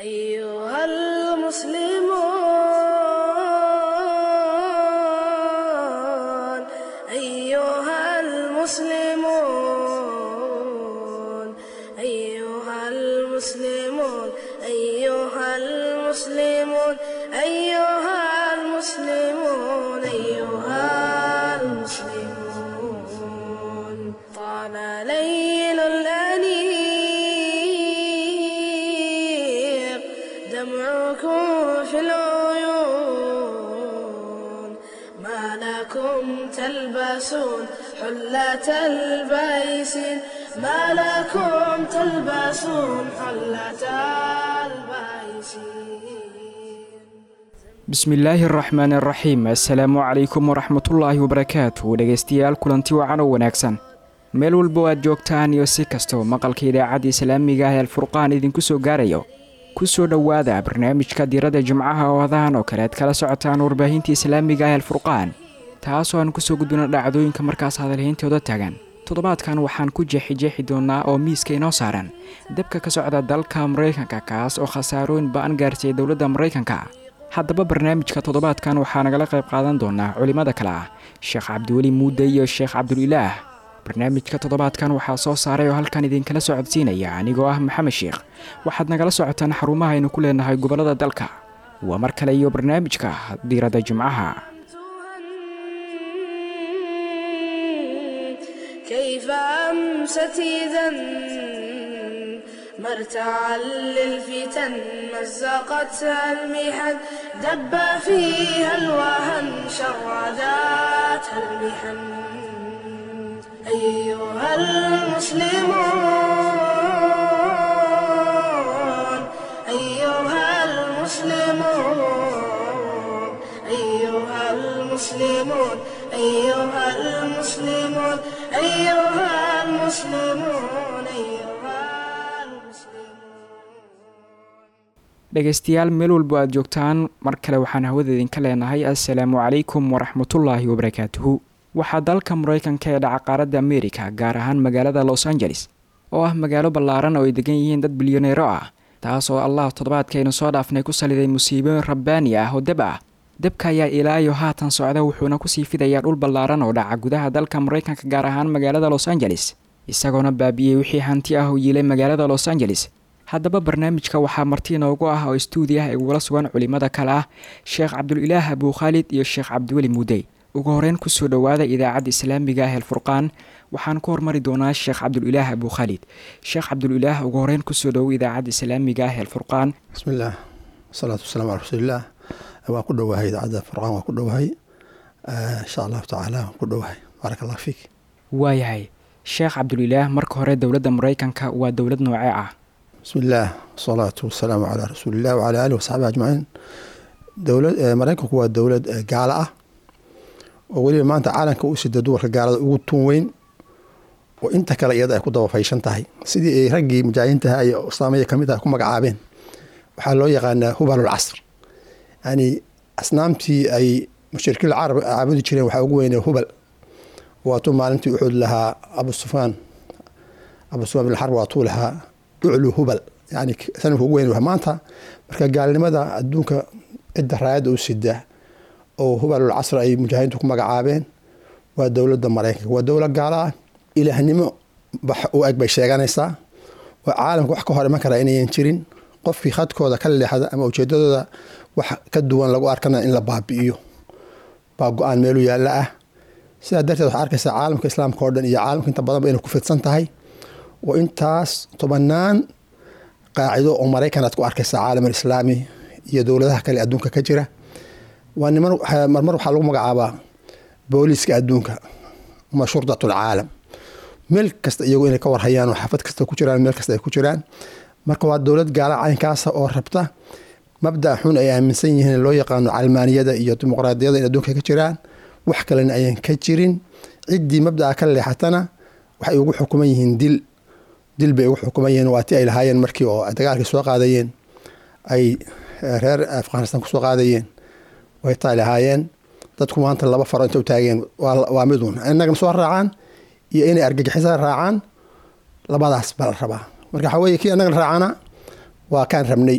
أيها المسلمون أيها المسلمون أيها المسلمون أيها المسلمون أيها المسلمون أيها المسلمون طال ليل الأنيق دمعكم في العيون ما لكم تلبسون حلة البيسين ما لكم تلبسون حلة البيسين bismillaahi araxmaan araxiim assalaamu calaykum waraxmatullaahi wabarakaatu dhegaystayaal kulanti wacan oo wanaagsan meel walba oo aad joogtaan iyo si kastoo maqalka idaacadda islaamiga ah ee alfurqaan idinku soo gaarayo ku soo dhowaada barnaamijka diiradda jimcaha oo hadahan oo kale aad kala socotaan warbaahinta islaamiga ah ee alfurqaan taasoo aan kusoo gudbino dhacdooyinka markaas hadalhayntooda taagan toddobaadkan waxaan ku jeexi-jeexi doonaa oo miiska inoo saaran dabka ka socda dalka maraykanka kaas oo khasaarooyin ba-an gaarsiiyay dowladda maraykanka haddaba barnaamijka toddobaadkan waxaa nagala qayb qaadan doonaa culimmada kale ah sheekh cabdiweli muude iyo sheekh cabdulilaah barnaamijka toddobaadkan waxaa soo saaray oo halkan idinkala socodsiinaya anigoo ah maxamed sheekh waxaad nagala socotaan xarumaha aynu ku leenahay gobollada dalka waa mar kale iyo barnaamijka diiradda jimcaha كيف أمست إذا مرتعا للفتن مزقتها المحن دب فيها الوهن شرداتها المحن أيها المسلمون أيها المسلمون أيها المسلمون أيها المسلمون أيها المسلمون أيها المسلمون dhegaystayaal meel walbo aad joogtaan mar kale waxaan hawada idinka leenahay assalaamu calaykum waraxmatullaahi wabarakaatuhu waxaa dalka maraykanka ee dhaca qaaradda amerika gaar ahaan magaalada los angeles oo ah magaalo ballaaran oo ay degan yihiin dad bilyaneero ah taas oo allah toddobaadkaynu soo dhaafnay ku saliday musiibooyin rabbaani ah oo deb ah debka ayaa ilaa iyo haatan socda wuxuuna kusii fidayaa dhul ballaaran oo dhaca gudaha dalka maraykanka gaar ahaan magaalada los angeles isagoona baabi'iyey wixii hanti ah oo yiilay magaalada los angeles haddaba barnaamijka waxaa marti inoogu ah oo istuudi ah igula sugan culimmada kale ah sheekh cabdulilaah abuu khaalid iyo sheekh cabdiweli muudey ugu horeyn kusoo dhowaada idaacadda islaamiga ah eelfurqaan waxaan ku hormari doonaa sheekh cabdulilaah abuu khaalid sheekh cabdulilaah ugu horeyn kusoo dhowo idaacadda islaamiga ah eelfurqaan bismillaah wasalaatu wasalaamu calaa rasuulillaah waan ku dhowahay idaacadda furqaan waan ku dhowahay insha allahu tacaala waan ku dhowahay baaraka allah fiik waayahay sheekh cabdulilaah marka hore dowladda maraykanka waa dowlad noocee ah bismillaah wasalaatu wasalaamu calaa rasuulilah wacala aalihi wasaxbihi ajmaciin dowlad maraykanku waa dowlad gaalo ah oo weliba maanta caalamka u sida duwarka gaalada ugu tuun weyn oo inta kale iyada ay ku dabafayshan tahay sidii ay raggii mujaahidiintaha iyo islaamiya kamid ah ku magacaabeen waxaa loo yaqaanaa hubalul casr yani asnaamtii ay mushrikiin carab caabudi jireen waxaa ugu weynee hubal waatuu maalintii uxud lahaa abu sufyaan abu sufyaan bin xarb waatuu lahaa uclu hubal yani sanamka ugu weyn maanta marka gaalnimada adduunka cidda raayadda u sida oo hubalul casr ay mujaahidiintu ku magacaabeen waa dowladda maraykanka waa dowlad gaalo ah ilaahnimo u eg bay sheeganaysaa oo caalamka wax ka hor iman karaa inayan jirin qofkii khadkooda ka leexda ama ujeedadooda wax ka duwan lagu arkana in la baabi'iyo baa go-aan meelu yaalla ah sidaa darteed waxaa arkaysaa caalamka islaamka oo dhan iyo caalamka inta badanba inay ku fidsan tahay oo intaas tobanaan qaacido oo maraykan aad ku arkaysaa caalam alislaami iyo dowladaha kale adduunka ka jira waa niman marmar waxaa lagu magacaabaa booliiska adduunka ama shurdatul caalam meel kasta iyagu inay ka warhayaan oo xafad kasta ku jiraan meel kasta ay ku jiraan marka waa dowlad gaala caynkaasa oo rabta mabda xun ay aaminsan yihiin loo yaqaano calmaaniyada iyo dimuqraadiyada in adduunka ka jiraan wax kalena ayaan ka jirin ciddii mabdaa ka leexatana waxay ugu xukuman yihiin dil dil bay ugu xukuman yihiin waa ti ay lahaayeen markii oo dagaalkii soo qaadayeen ay reer afghanistan kusoo qaadayeen way taa lahaayeen dadku maanta laba faro inta u taageen waa midun inagana soo raacaan iyo inay argagixisa raacaan labadaas baa la rabaa marka waxaa weye kii annagana raacana waa kaan rabnay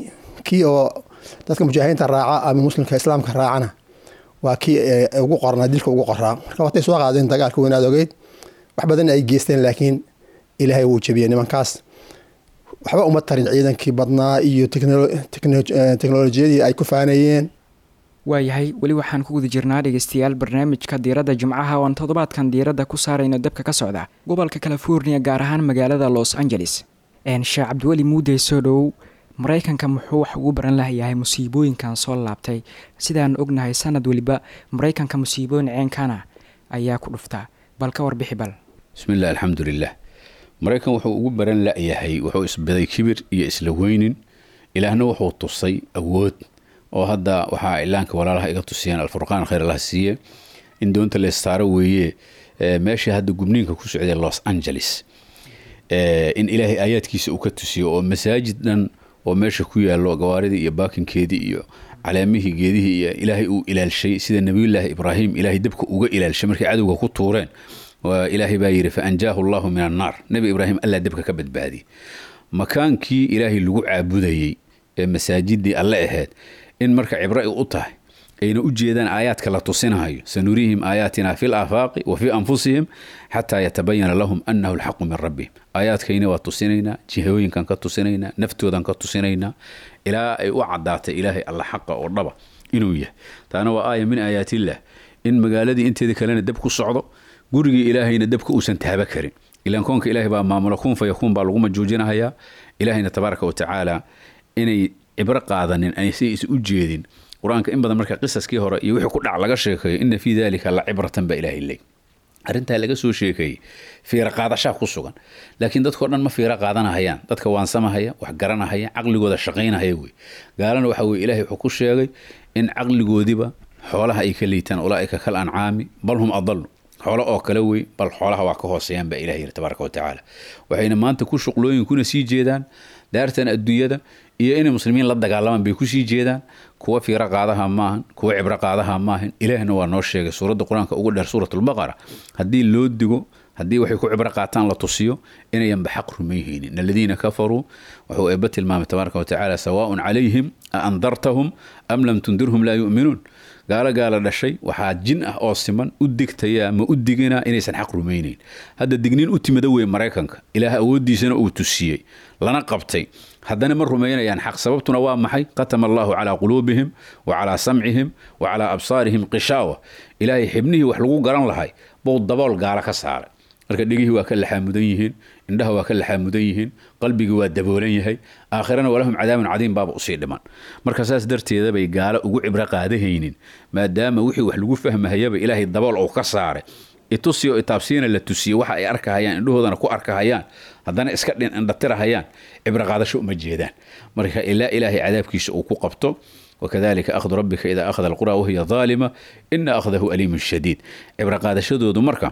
kii oo dadka mujaahidiinta raaca ama muslimka islaamka raacana waa kii ugu qornaa dilka ugu qoraa marka watay soo qaadeen dagaalka weynaad ogeyd wax badan ay geysteen laakiin ilaahay wuu jebiyey nimankaas waxba uma tarin ciidankii badnaa iyo teknolojiyadii ay ku faanayeen waayahay weli waxaan ku guda jirnaa dhegeystayaal barnaamijka diiradda jimcaha oo aan toddobaadkan diiradda ku saarayno dabka ka socda gobolka california gaar ahaan magaalada los angeles sheekh cabdiweli muudey soo dhow maraykanka muxuu wax ugu baran lahayahay musiibooyinkan soo laabtay sidaan ognahay sanad weliba maraykanka musiibooyin ceenkana ayaa ku dhuftaa bal ka warbixi bal bismillahi alxamdulilah maraykan wuxuu ugu baran la-yahay wuxuu isbaday kibir iyo isla weynin ilaahna wuxuu tusay awood oo hadda waxaa ilaanka walaalaha iga tusiyeen alfurqaan khayr allah siiye in doonta leestaaro weeye meesha hadda gubniinka ku socday los angeles in ilaahay aayaadkiisa uu ka tusiyo oo masaajid dhan oo meesha ku yaalo gawaaridii iyo baakinkeedii iyo caleemihii geedihii iyo ilaahay uu ilaalshay sida nabiyullaahi ibraahim ilaahay dabka uga ilaalshay markay cadowga ku tuureen ilaahay baa yidhi fa anjaahu allahu min annaar nebi ibraahim allaa dabka ka badbaadiyey makaankii ilaahay lagu caabudayey ee masaajidii alle ahayd in marka cibro ay u tahay ayna u jeedaan aayaadka la tusinahayo sanuriihim aayaatina fi laafaaqi wa fii anfusihim xataa yatabayana lahum annahu alxaqu min rabbihim aayaadkayna waa tusinaynaa jihooyinkan ka tusinaynaa naftoodan ka tusinaynaa ilaa ay u cadaatay ilaahay alla xaqa oo dhaba inuu yahay taana waa aaya min aayaatillah in magaaladii inteeda kalena dab ku socdo gurigii ilaahayna dabka uusan taaba karin ilaan koonka ilaahay baa maamulo kun fa yakuun baa lagu majuujinahayaa ilaahayna tabaaraka wa tacaala inay cibro qaadanin aysan is u jeedin qur-aanka in badan marka qisaskii hore iyo wixii ku dhac laga sheekeeyo ina fii dalika la cibratan baa ilaahay leey arrintaa laga soo sheekeeyey fiiro qaadashaa ku sugan laakiin dadkao dhan ma fiiro qaadanahayaan dadka waansamahaya wax garanahaya caqligooda shaqaynahaya wey gaalana waxa weye ilahay wuxuu ku sheegay in caqligoodiba xoolaha ay ka liitaan ulaaika kal ancaami bal hum adalu xoolo oo kale wey bal xoolaha waa ka hooseeyaan baa ilahi yiri tabaaraka watacaala waxayna maanta ku shuqlooyin kuna sii jeedaan daartan adduunyada iyo inay muslimiin la dagaalamaan bay kusii jeedaan kuwa fiiro qaadaha maahan kuwa cibro qaadaha maahan ilaahna waa noo sheegay suuradda qur-aanka ugu dheer suuratulbaqara haddii loo digo haddii waxay ku cibro qaataan la tusiyo inayanba xaq rumayhaynin aladiina kafaruu wuxuu eebba tilmaamay tabaaraka watacaala sawaaun calayhim a andartahum am lam tundirhum laa yu'minuun gaalo gaala dhashay waxaa jin ah oo siman u digtaya ma u diginaa inaysan xaq rumaynayn hadda digniin u timida wey maraykanka ilaah awooddiisana uu tusiyey lana qabtay haddana ma rumaynayaan xaq sababtuna waa maxay qatama allahu calaa quluubihim wa calaa samcihim wa calaa absaarihim qishaawa ilaahay xibnihii wax lagu garan lahay bou dabool gaalo ka saaray marka dhegihii waa ka laxaamudan yihiin indhaha waa ka laxaamudan yihiin qalbigii waa daboolan yahay aakhirana walahum cadaabun cadiim baaba usii dhiman marka saas darteeda bay gaalo ugu cibro qaadahaynin maadaama wixii wax lagu fahmahayaba ilaahay dabool uu ka saaray itusiyo itaabsiina la tusiye waxa ay arkahayaan indhahoodana ku arkahayaan haddana iska indhatirahayaan cibro qaadasho uma jeedaan marka ilaa ilaahay cadaabkiisa uu ku qabto wakadalika akhdu rabbika idaa akhada alqura wahiya daalima ina akhdahu aliimun shadiid cibro qaadashadoodu marka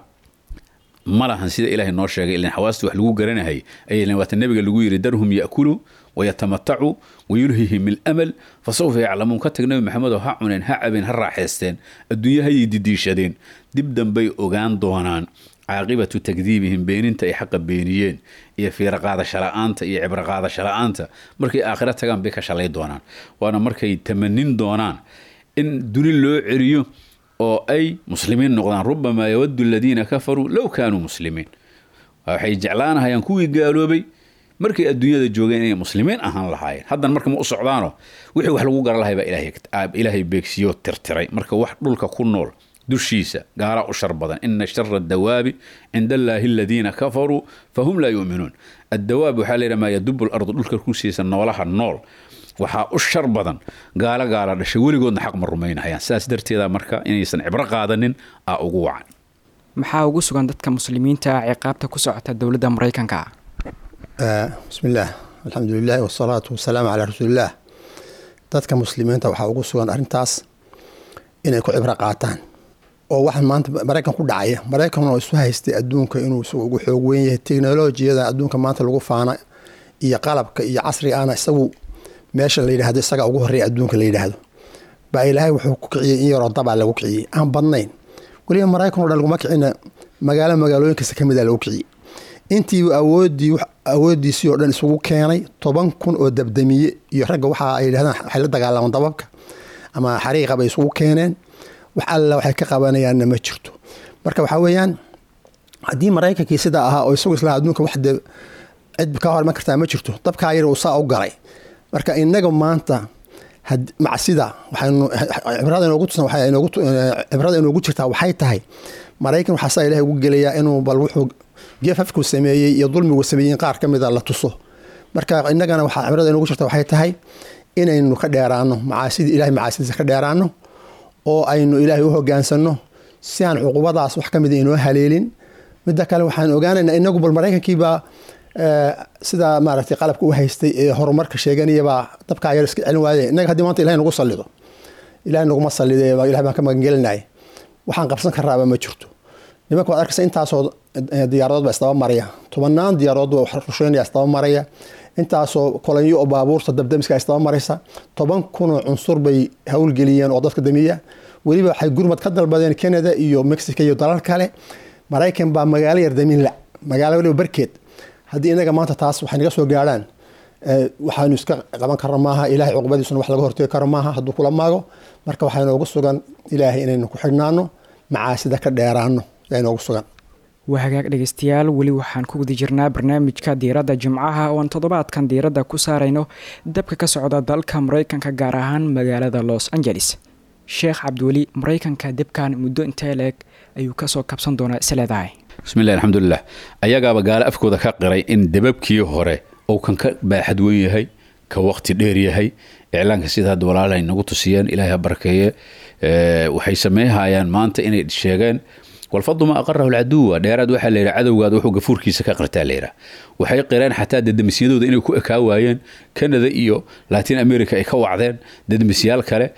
ma lahan sida ilaahay noo sheegay ilan xawaastii wax lagu garanahay aylan waata nabiga lagu yidhi darhum ya'kuluu wayatamatacuu wayulhihim ilamal fasawfa yaclamuun ka tag nabi maxamedoo ha cuneen ha cabeen ha raaxaysteen adduunyahayay didiishadeen dib dambay ogaan doonaan caaqibatu takdiibihim beeninta ay xaqa beeniyeen iyo fiiro qaadasho la-aanta iyo cibro qaadasho la-aanta markay aakhiro tagaan bay ka shalay doonaan waana markay tamanin doonaan in duni loo celiyo oo ay muslimiin noqdaan rubamaa yawadu aladiina kafaruu low kaanuu muslimiin waxay jeclaanahayaan kuwii gaaloobay markay adduunyada joogeen inay muslimiin ahaan lahaayeen haddan marka ma u socdaano wixii wax lagu garan lahay baa ilaahay beegsiyo tirtiray marka wax dhulka ku nool dushiisa gaala u shar badan ina shara adawaabi cinda allaahi aladiina kafaruu fahum laa yu'minuun addawaab waxaa la yidhaha maa yadubu lardu dhulka kusiisa noolaha nool waxaa u shar badan gaalo gaala dhashay weligoodna xaq ma rumaynahayaan saas darteeda marka inaysan cibro qaadanin aa ugu wacan maxaa ugu sugan dadka muslimiinta ciqaabta ku socota dowladda maraykanka bismillaah alxamdu lilahi wasalaatu wasalaamu calaa rasuulillaah dadka muslimiinta waxaa ugu sugan arrintaas inay ku cibro qaataan oo waxaan maanta maraykan ku dhacaya maraykan oo isu haystay adduunka inuu isagu ugu xoog weyn yahay teknolojiyada adduunka maanta lagu faana iyo qalabka iyo casriga ana isagu meesha la yidhahdo isaga ugu horeeya adduunka la yidhaahdo baa ilaahay wuxuu ku kiciyey in yaroo dabaa lagu kiciyey aan badnayn weliba maraykan o dhan laguma kicina magaalo magaalooyinkasta ka mida lagu kiciyey intii awoodii awoodiisii oo dhan isugu keenay toban kun oo dabdamiye iyo ragga waxa ay yidhahdaan waxay la dagaalamaan dababka ama xariiqa bay isugu keeneen wax alla waxay ka qabanayaanna ma jirto marka waxaa weeyaan haddii maraykankii sidaa ahaa oo isagu islaa adduunka wax de cid ka horman kartaa ma jirto dabkaa yar uu saa u galay marka inaga maanta macsida waxaynu cibrada inoogu tusan waxay inoogu cibrada inoogu jirtaa waxay tahay maraykan waxaa saa ilahay ugu gelayaa inuu bal wuxuu geefafku sameeyey iyo dulmigu sameeyey qaar ka mida la tuso marka innagana waxaa cibrada inoogu jirta waxay tahay inaynu ka dheeraano macaasidii ilahay macaasidiisa ka dheeraano oo aynu ilaahay u hogaansano si aan cuqubadaas wax ka mida inoo haleelin midda kale waxaan ogaanaynaa inagu bal maraykankiibaa sidaa maaragtay qalabka u haystay ee horumarka sheeganayabaa dabkaa yar iska celin waaye innaga haddii maanta ilahay nagu sallido ilahay naguma sallide ilahay baan ka magangelinay waxaan qabsan karaaba ma jirto nimanka waad arkaysa intaasoo diyaaradood baa isdaba maraya tobanaan diyaaradood baa rusheynaya isdaba maraya intaasoo kolanyo oo baabuurta dabdamiska isdaba maraysa toban kunoo cunsur bay howlgeliyeen oo dadka damiya weliba waxay gurmad ka dalbadeen canada iyo mexico iyo dalal kale maraykan baa magaalo yar damin la magaalo waliba barkeed haddii inaga maanta taas waxay naga soo gaadhaan waxaanu iska qaban karna maaha ilahay cuqubadiisuna wax laga hortegi karo maaha hadduu kula maago marka waxaa inoogu sugan ilaahay inaynu ku xidhnaano macaasida ka dheeraano yaa inoogu sugan waa hagaag dhegaystayaal weli waxaan ku guda jirnaa barnaamijka diiradda jimcaha oo aan toddobaadkan diiradda ku saarayno dabka ka socda dalka maraykanka gaar ahaan magaalada los angeles sheekh cabdiweli maraykanka debkan muddo intee leeg ayuu kasoo kabsan doonaa isleedahay bismillahi alxamdulilah ayagaaba gaalo afkooda ka qiray in debabkii hore uu kan ka baaxad weyn yahay ka waqti dheer yahay iclaanka sida hadda walaala ay nagu tusiyeen ilaahay ha barakeeye waxay sameynhayaan maanta inay sheegeen walfadu ma aqarahu lcaduwa dheeraad waxaa layidhi cadowgaada wuxuu gafuurkiisa ka qirtaa layidhaah waxay qireen xataa dadamisyadooda inay ku ekaa waayeen canada iyo latin america ay ka wacdeen dadamisyaal kale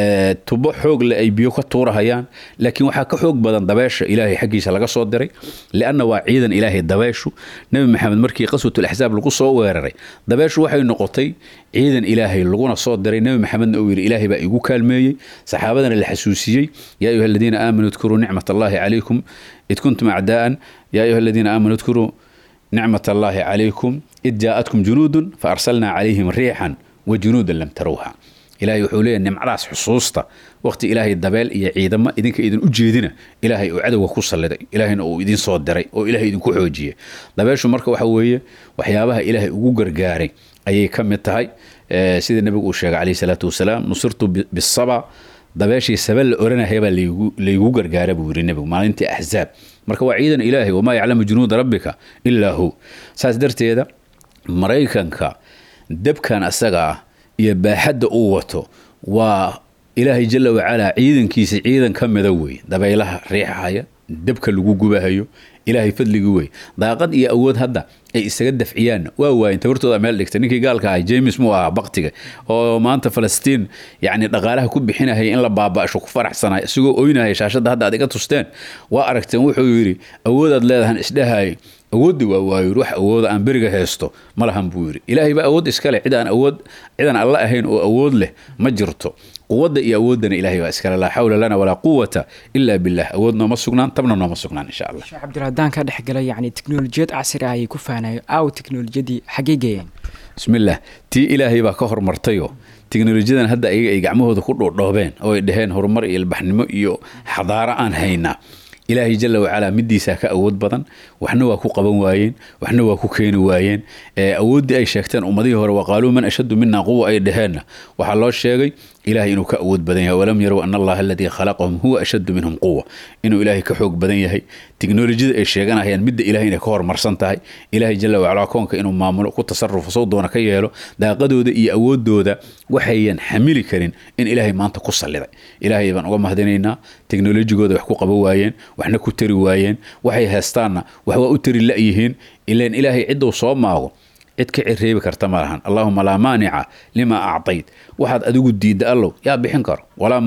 tubo xoog le ay biyo ka tuurahayaan laakiin waxaa ka xoog badan dabeesha ilaahay xaggiisa laga soo diray lianna waa ciidan ilaahay dabeeshu nebi maxamed markii qaswatul axsaab lagu soo weeraray dabeeshu waxay noqotay ciidan ilaahay laguna soo diray nebi maxamedna uu yidhi ilaahay baa igu kaalmeeyey saxaabadana la xasuusiyey yaa ayuha aladiina aamanuu idkuruu nicmat allahi calaykum id kuntum acdaa'an yaa ayuha aladiina aamanuu idkuruu nicmat allaahi calaykum id jaa'atkum junuudun fa arsalnaa calayhim riixan wa junuudan lam tarawha ilahay wuxuu leeyahy nimcadaas xusuusta waqti ilaahay dabeel iyo ciidamo idinka idin u jeedina ilaahay uu cadowga ku salliday ilaahayna uu idin soo diray oo ilaahay idinku xoojiyey dabeeshu marka waxa weeye waxyaabaha ilaahay ugu gargaaray ayay ka mid tahay sida nebigu uu sheegay calayhi salaatu wasalaam nusirtu bisaba dabeeshii saba la oranahayabaa laygu gargaara buu yidhi nebigu maalintii axzaab marka waa ciidan ilaahay wamaa yaclamu junuuda rabbika ilaa hu saas darteeda maraykanka dabkan asaga ah iyo baaxadda uu wato waa ilaahay jala wacalaa ciidankiisa ciidan ka mida wey dabaylaha riixahaya dabka lagu gubahayo ilaahay fadligii wey daaqad iyo awood hadda ay isaga dafciyaanna waa waayeen tabartooda meel dhigta ninkii gaalka ahay james muu ahaa baktiga oo maanta falastiin yacni dhaqaalaha ku bixinahaya in la baaba'sho ku faraxsanay isagoo oynahaya shaashadda hadda aad iga tusteen waa aragteen wuxuu yidhi awoodaad leedahan isdhahay awooddi waa waayo wax awooda aan beriga haysto ma lahan buu yidhi ilaahay baa awood iskale cid aan awood cidaan alla ahayn oo awood leh ma jirto quwadda iyo awooddana ilaahay baa iskale laa xawla lana walaa quwata ila billah awood nooma sugnaan tabna nooma sugnaan insha allah sheekh cabdirahdaan ka dhex gala yacni teknolojiyad casri ah ayay ku faanayo aaw teknolojiyadii xaggee geeyeen bismillaah tii ilaahay baa ka hormartayoo teknolojiyadan hadda ayaga ay gacmahooda ku dhoodhoobeen oo ay dhaheen horumar iyo ilbaxnimo iyo xadaaro aan haynaa ilaahay jala wacalaa midiisaa ka awood badan waxna waa ku qaban waayeen waxna waa ku keeni waayeen awooddii ay sheegteen ummadihii hore waqaaluu man ashaddu mina quwa ay dhaheenna waxaa loo sheegay ilahay inuu ka awood badan yahay walam yarow ana allaha aladii khalaqahum huwa ashaddu minhum quwa inuu ilaahay ka xoog badan yahay teknolojiyada ay sheeganayaan midda ilahay inay ka horumarsan tahay ilaahay jala wacalaa koonka inuu maamulo ku tasarufo sow doona ka yeelo daaqadooda iyo awoodooda waxayan xamili karin in ilaahay maanta ku salliday ilaahay baan uga mahadinaynaa teknolojigooda wax ku qaban waayeen waxna ku tari waayeen waxay heestaanna wax waa u tari la'yihiin ilan ilaahay cidduu soo maago cid ka cireebi karta ma lahan allahuma laa maanica lima actayt waxaad adigu diidda allow yaa bixin karo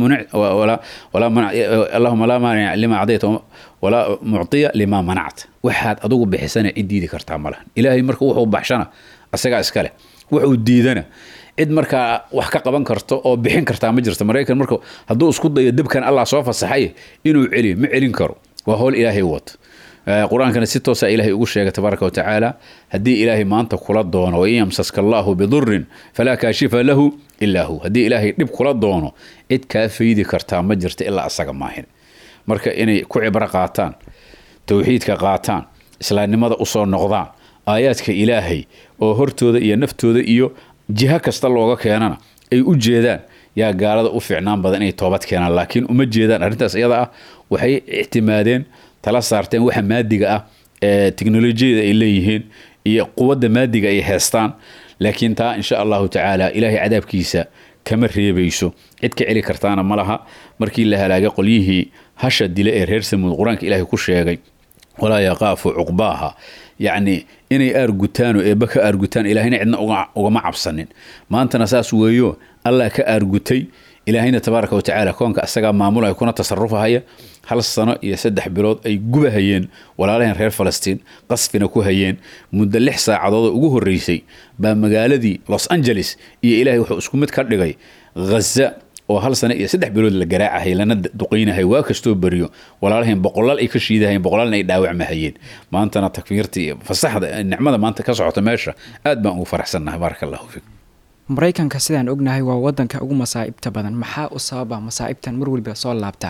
allahuma laa maanica lima actayt walaa muctiya lima manacta waxaad adigu bixisana cid diidi kartaa ma lahan ilaahay marka wuxuu baxshana isagaa iskale wuxuu diidana cid markaa wax ka qaban karto oo bixin kartaa ma jirto maraykan marka hadduu isku dayo debkan allah soo fasaxay inuu celiyo ma celin karo waa howl ilaahay wato qur-aankana si toosa ilaahay ugu sheegay tabaaraka wa tacaala haddii ilaahay maanta kula doono wain yamsaska allaahu bidurin falaa kaashifa lahu ilaa hu haddii ilaahay dhib kula doono cid kaa faydi kartaa ma jirta ilaa asaga maahin marka inay ku cibro qaataan towxiidka qaataan islaamnimada usoo noqdaan aayaadka ilaahay oo hortooda iyo naftooda iyo jiho kasta looga keenana ay u jeedaan yaa gaalada u fiicnaan badan inay toobad keenaan laakiin uma jeedaan arrintaas iyada ah waxay ictimaadeen tala saarteen waxa maadiga ah ee teknolojiyada ay leeyihiin iyo quwadda maadiga ay heestaan laakiin taa insha allahu tacaala ilaahay cadaabkiisa kama reebayso cid ka celi kartaana ma laha markii la halaagay qolyihii hasha dile ee reer samuud qur-aanka ilaahay ku sheegay walaa yaqaafu cuqbaaha yacni inay aargutaan oo eebba ka aargutaan ilaahayna cidna ugama cabsanin maantana saas weeyo allah ka aargutay ilaahayna tabaaraka wa tacaala koonka asagaa maamulaya kuna tasarufahaya hal sano iyo saddex bilood ay gubahayeen walaalaheen reer falastiin qasfina ku hayeen muddo lix saacadood oo ugu horreysay baa magaaladii los angeles iyo ilaahay wuxuu isku mid ka dhigay ghaza oo hal sano iyo saddex bilood la garaacahay lana duqaynahay waa kastoo beriyo walaalaheen boqolaal ay ka shiidahayeen boqolaalna ay dhaawacmahayeen maantana takfiirta iyo fasaxda nicmada maanta ka socota meesha aad baan ugu faraxsannahay baaraka allahu fiikum maraykanka sidaan ognahay waa wadanka ugu masaa'ibta badan maxaa u sababa masaa'ibtan mar waliba soo laabtaa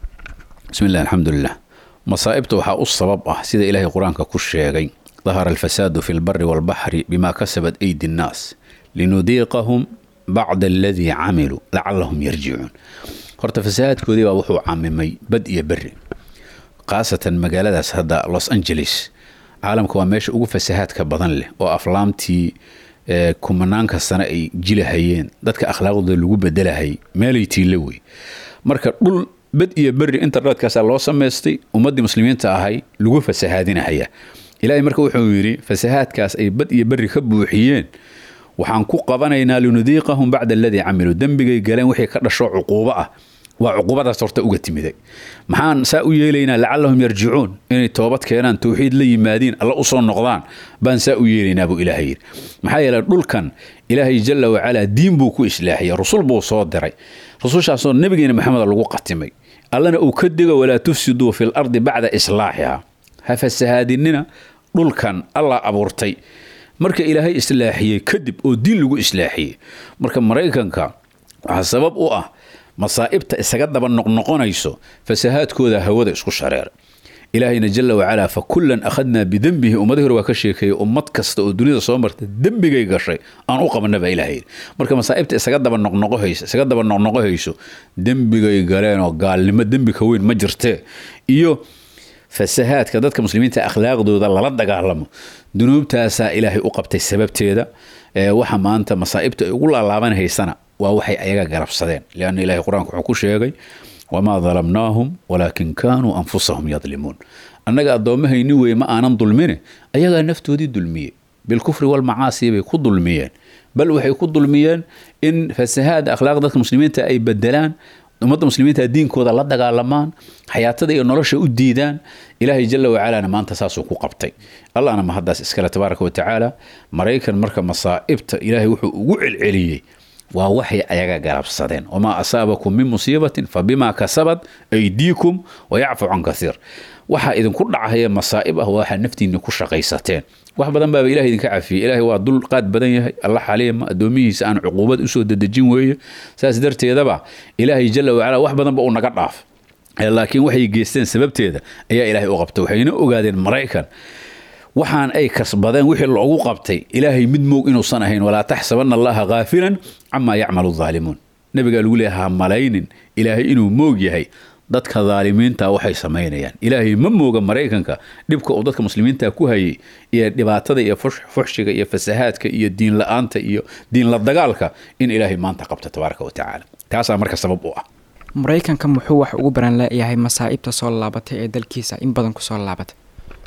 bismi illah alxamdulilah masaa'ibta waxaa u sabab ah sida ilaahay qur-aanka ku sheegay dahara alfasaadu fi lbari walbaxri bima kasabat aydi nnaas linudiiqahum bacda aladii camiluu lacalahum yarjicuun horta fasahaadkoodii baa wuxuu camimay bad iyo beri khaasatan magaaladaas hadda los angeles caalamka waa meesha ugu fasahaadka badan leh oo aflaamtii kumanaanka sane ay jilahayeen dadka akhlaaqdooda lagu bedelahay meelay tiilla wey marka dhul bed iyo beri internetkaasaa loo samaystay ummaddii muslimiinta ahay lagu fasahaadinahaya ilaahay marka wuxuu yidhi fasahaadkaas ay bad iyo beri ka buuxiyeen waxaan ku qabanaynaa linudiiqahum bacda aladii camiluu dembigay galeen wixii ka dhasho cuquubo ah waa cuquubadaas horta uga timiday maxaan saa u yeelaynaa lacalahum yarjicuun inay toobad keenaan towxiid la yimaadiin alla usoo noqdaan baan saa u yeelaynaa buu ilaahay yidhi maxaa yeeley dhulkan ilaahay jalla wacalaa diin buu ku islaaxiyey rusul buu soo diray rusushaasoo nabigeena maxameda lagu qatimay allana uu ka digo walaa tufsiduu fi lardi bacda islaaxiha ha fasahaadinina dhulkan allah abuurtay marka ilaahay islaaxiyey kadib oo diin lagu islaaxiyey marka maraykanka waxaa sabab u ah masaa'ibta isaga daba noqnoqonayso fasahaadkooda hawada isku shareer ilaahayna jala wacalaa fa kullan akhadnaa bidembihi ummadii hore waa ka sheekeeyey ummad kasta oo dunida soo marta dembigay gashay aan u qabana baa ilahay yidhi marka masaa'ibta isaga daba noqnoqohayso isaga daba noqnoqohayso dembigay galeen oo gaalnimo dembi ka weyn ma jirtee iyo fasahaadka dadka muslimiinta akhlaaqdooda lala dagaalamo dunuubtaasaa ilaahay u qabtay sababteeda waxa maanta masaa'ibta ay ugu laalaabanhaysana waa waxay ayaga garabsadeen lianna ilahay qur-aanka wuxuu ku sheegay wamaa dalamnaahum walaakin kaanuu anfusahum yadlimuun annaga addoommahayni weye ma aanan dulmine ayagaa naftoodii dulmiye bilkufri walmacaasi bay ku dulmiyeen bal waxay ku dulmiyeen in fasahaada akhlaaq dadka muslimiinta ay bedelaan ummadda muslimiinta diinkooda la dagaalamaan xayaatada iyo nolosha u diidaan ilaahay jala wacalaana maanta saasuu ku qabtay allahna mahaddaas iskale tabaaraka watacaala maraykan marka masaa'ibta ilaahay wuxuu ugu celceliyey waa waxay ayaga garabsadeen wamaa asaabakum min musiibatin fa bimaa kasabat aydiikum wayacfu can kaiir waxaa idinku dhacaya masaa'ib ah waxaa naftiinni ku shaqaysateen wax badan baaba ilahay idinka cafiyey ilaahay waa dul qaad badan yahay alla xaliima addoomihiisa aan cuquubad usoo dedejin weeye saas darteedaba ilaahay jala wacala wax badanba uu naga dhaaf laakiin waxay geysteen sababteeda ayaa ilaahay u qabtay waxayna ogaadeen maraykan waxaan ay kasbadeen wixii loogu qabtay ilaahay mid moog inuusan ahayn walaa taxsabana allaha khaafilan camaa yacmalu daalimuun nabigaa lagu leeyahay ha malaynin ilaahay inuu moog yahay dadka daalimiinta waxay samaynayaan ilaahay ma mooga maraykanka dhibka uu dadka muslimiinta ku hayay iyo dhibaatada iyo fuxshiga iyo fasahaadka iyo diin la-aanta iyo diin la dagaalka in ilaahay maanta qabta tabaaraka watacaala taasaa marka sabab u ah maraykanka muxuu wax ugu baran leeyahay masaa'ibta soo laabatay ee dalkiisa in badan kusoo laabatay